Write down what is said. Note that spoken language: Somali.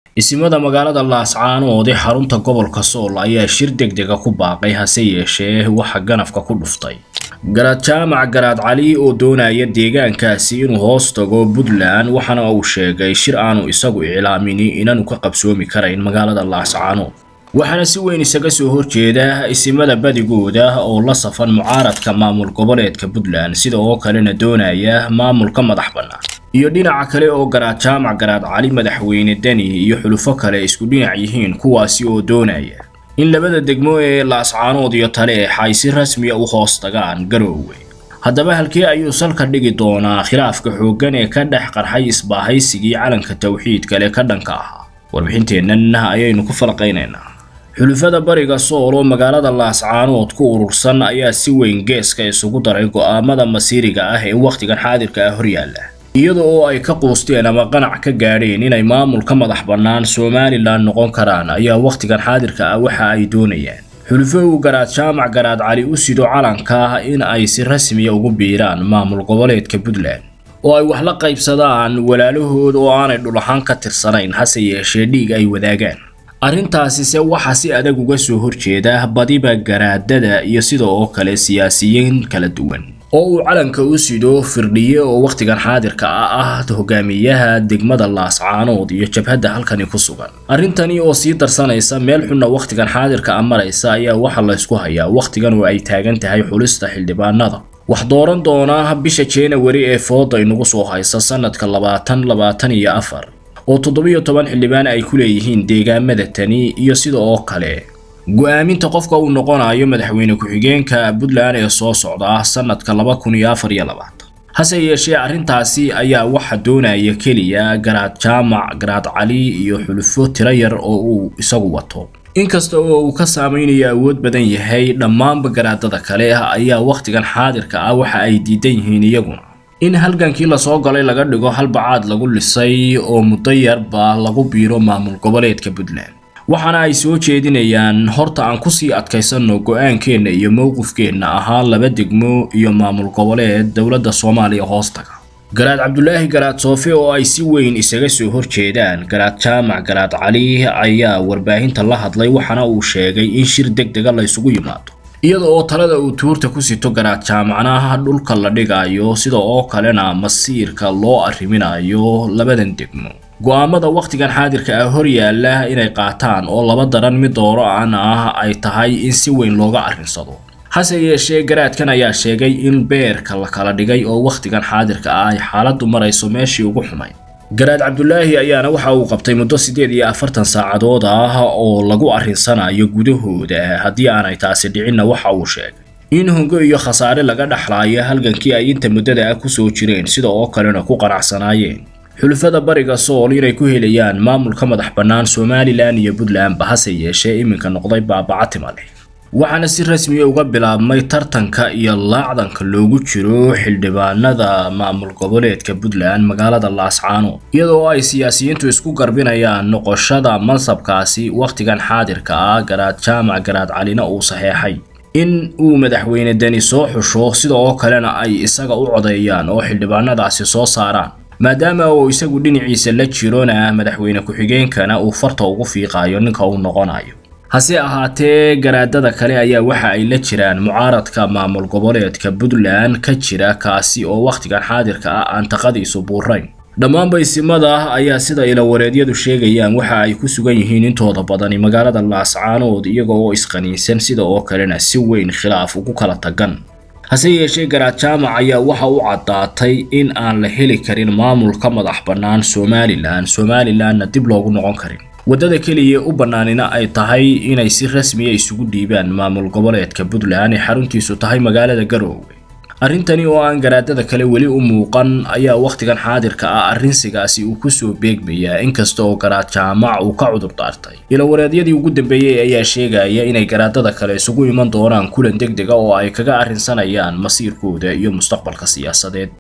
isimada magaalada laascaanood ee xarunta gobolka sool ayaa shir degdega ku baaqay hase yeeshee waxa ganafka ku dhuftay garaad jaamac garaad cali oo doonaya deegaankaasi inuu hoos tago puntland waxaana uu sheegay shir aanu isagu iclaamini inaanu ka qabsoomi karayn magaalada laascaanood waxaana si weyn isaga soo horjeeda isimada badigooda oo la safan mucaaradka maamul goboleedka puntland sida oo kalena doonaya maamulka madax bannaan iyo dhinaca kale oo garaad jaamac garaad cali madaxweyne deni iyo xulufo kale isku dhinac yihiin kuwaasi oo doonaya in labada degmo ee laascaanood iyo taleex ay si rasmiya u hoos tagaan garoowe haddaba halkee ayuu salka dhigi doonaa khilaafka xooggan ee ka dhex qarxay isbaahaysigii calanka tawxiid kale ka dhanka ahaa warbixinteennan ayaynu ku falaqaynaynaa xulufada bariga sool oo magaalada laascaanood ku urursan ayaa si weyn geeska isugu daray go'aamada masiiriga ah ee wakhtigan xaadirka ah horyaalla iyada oo ay ka quusteen ama qanac ka gaadheen inay maamulka madax bannaan somalilan noqon karaan ayaa wakhtigan xaadirka ah waxa ay doonayaan xulufo uu garaad jaamac garaad cali u sido calanka in ay si rasmiya ugu biiraan maamul goboleedka puntland oo ay wax la qaybsadaan walaalahood oo aanay dhul ahaan ka tirsanayn hase yeeshee dhiig ay wadaagaan arrintaasise waxaa si adag uga soo horjeeda badiba garaadada iyo sida oo kale siyaasiyiin kala duwan oo uu calanka u sido firdhiye oo wakhtigan xaadirka ah ah hogaamiyaha degmada laascaanood iyo jabhadda halkani ku sugan arrintani oo sii darsanaysa meel xunna wakhtigan xaadirka ah maraysa ayaa waxaa laysku hayaa wakhtigan oo ay taagan tahay xulista xildhibaanada wax dooran doona bisha januari ee fooda inagu soo haysa sanadka labaatan labaatan iyo afar oo toddobiyo toban xildhibaan ay ku leeyihiin deegaamada tani iyo sida oo kale go-aaminta qofka uu noqonayo madaxweyne ku-xigeenka puntland ee soo socda sanadka laba kun iyo afar iyo labaatan hase yeeshee arrintaasi ayaa waxa doonaya keliya garaad jaamac garaad cali iyo xulufo tiro yar oo uu isagu wato inkasta oo uu ka saameynayo awood badan yahay dhammaanba garaadada kale ayaa wakhtigan xaadirka ah waxa ay diidan yihiin iyaguna in halgankii lasoo galay laga dhigo halbacaad lagu lisay oo muddo yarba lagu biiro maamul goboleedka puntland waxaana ay soo jeedinayaan horta aan kusii adkaysanno go-aankeenna iyo mowqifkeenna ahaa laba degmo iyo maamul goboleed dowladda soomaaliya hoostaga garaad cabdulaahi garaad soofe oo ay si weyn isaga soo horjeedaan garaad jaamac garaad cali ayaa warbaahinta la hadlay waxaana uu sheegay in shir deg dega la ysugu yimaado iyada oo talada uu tuurta ku sito garaad jaamacnaha dhulka la dhigayo sida oo kalena masiirka loo arriminayo labadan degmo go-aamada wakhtigan xaadirka ah hor yaalla inay qaataan oo laba daran mid dooro aan ah ay tahay in si weyn looga arrinsado hase yeeshee garaadkan ayaa sheegay in beerka la kala dhigay oo wakhtigan xaadirka ah ay xaaladdu marayso meeshii ugu xumayd garaad cabdulaahi ayaana waxa uu qabtay muddo siddeed iyo afartan saacadood ah oo lagu arrinsanayo gudahooda haddii aanay taasi dhicinna waxa uu sheegay in hongo iyo khasaare laga dhexlaayo halgankii ay inta muddada ah kusoo jireen sida oo kalena ku qanacsanaayeen xulufada bariga sool inay ku helayaan maamulka madax bannaan somalilan iyo puntlandba hase yeeshee iminka noqday baabacatima leh waxaana si rasmiya uga bilaabmay tartanka iyo laacdanka loogu jiro xildhibaanada maamul goboleedka puntland magaalada laascaanood iyadoo ay siyaasiyiintu isku garbinayaan noqoshada mansabkaasi wakhtigan xaadirka ah garaad jaamac garaad calina uu saxeexay in uu madaxweyne deni soo xusho sida oo kalena ay isaga u codeeyaan oo xildhibaanadaasi soo saaraan maadaama uu isagu dhinaciisa la jirona madaxweyne ku-xigeenkana uu farta ugu fiiqayo ninka uu noqonayo hase ahaatee garaadada kale ayaa waxa ay la jiraan mucaaradka maamul goboleedka puntland ka jira kaasi oo wakhtigan xaadirka ah aan taqadiisu buurayn dhammaanba isimada ayaa sida ilawareedyadu sheegayaan waxa ay ku sugan yihiin intooda badani magaalada laascaanood iyaga oo isqaniinsan sida oo kalena si weyn khilaaf ugu kala tagan hase yeeshee garaad jaamac ayaa waxa u caddaatay in aan la heli karin maamulka madax bannaan somalilan somalilanna dib loogu noqon karin waddada keliya u bannaanina ay tahay inay si rasmiya isugu dhiibaan maamul goboleedka puntland ee xaruntiisu tahay magaalada garoowe arrintani oo aan garaadada kale weli u muuqan ayaa wakhtigan xaadirka ah arrinsigaasi uu kusoo beegmayaa inkasta oo garaad jaamac uu ka cudur daartay ilawareedyadii ugu dambeeyey ayaa sheegaya inay garaadada kale isugu iman doonaan kulan deg dega oo ay kaga arrinsanayaan masiirkooda iyo mustaqbalka siyaasadeed